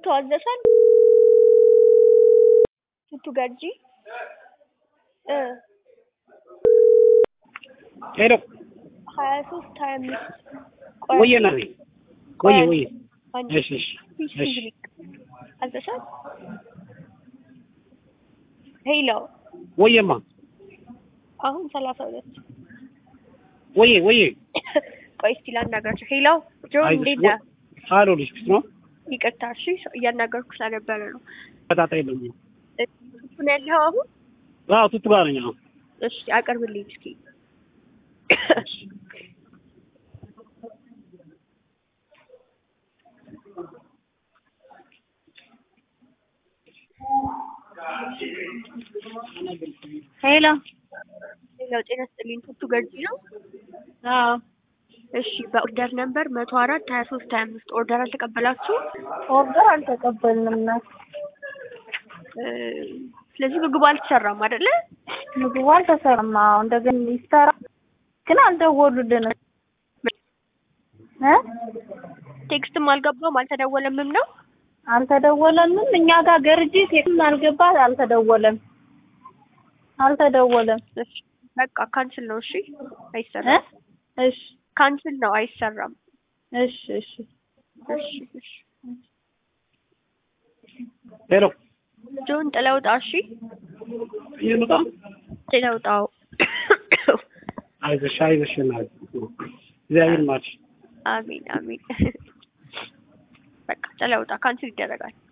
ቱቱ አዘሻል ቱቱ ገጂ እ ሄሎ ሀያ ሶስት ሀያ አምስት ቆየ ና ቆየ ቆየ አንድ እሺ እሺ ፊሽ እሺ ፊዚሊክ አዘሻል ሄሎ ወየማ አሁን ሰላሳ ሁለት ወየ ወየ ቆይ እስቲ ላናግራቸው ሄሎ ጆ አይዞሽ እንዴት ወ- ነህ አሎ ልጅ ክስ ነው ይቅርታ እሺ እያናገርኩ ስለነበረ ነው በጣጣ የለም እ፣ ቱቱ ነው ያለኸው አሁን አዎ ቱቱ ጋር ነኝ አሁን እሺ አቅርብልኝ እስኪ ሄሎ ሌላው ጤና ስጥልኝ ቱቱ ገርጂ ነው አዎ እሺ በኦርደር ነምበር መቶ አራት ሀያ ሶስት ሀያ አምስት ኦርደር አልተቀበላችሁ ኦርደር አልተቀበልንም ነው ስለዚህ ምግቡ አልተሰራም አይደለ ምግቡ አልተሰራም አዎ እንደገና ይሰራ ግን አልደወሉልንም እ ቴክስትም አልገባም አልተደወለምም ነው አልተደወለንም እኛ ጋር ገርጂ ሴትም አልገባ አልተደወለም አልተደወለም እሺ በቃ ካንስል ነው እሺ እ አይሰራም እሺ ካንስል ነው አይሰራም እሺ እሺ እሺ እሺ ሄሎ ጆን ጥለውጣ እሺ ይሉጣ ጥለውጣው አይዞሽ አይዞሽ እናት እግዚአብሔር ይማርሽ አሚን አሚን በቃ ጥለውጣ ካንስል ይደረጋል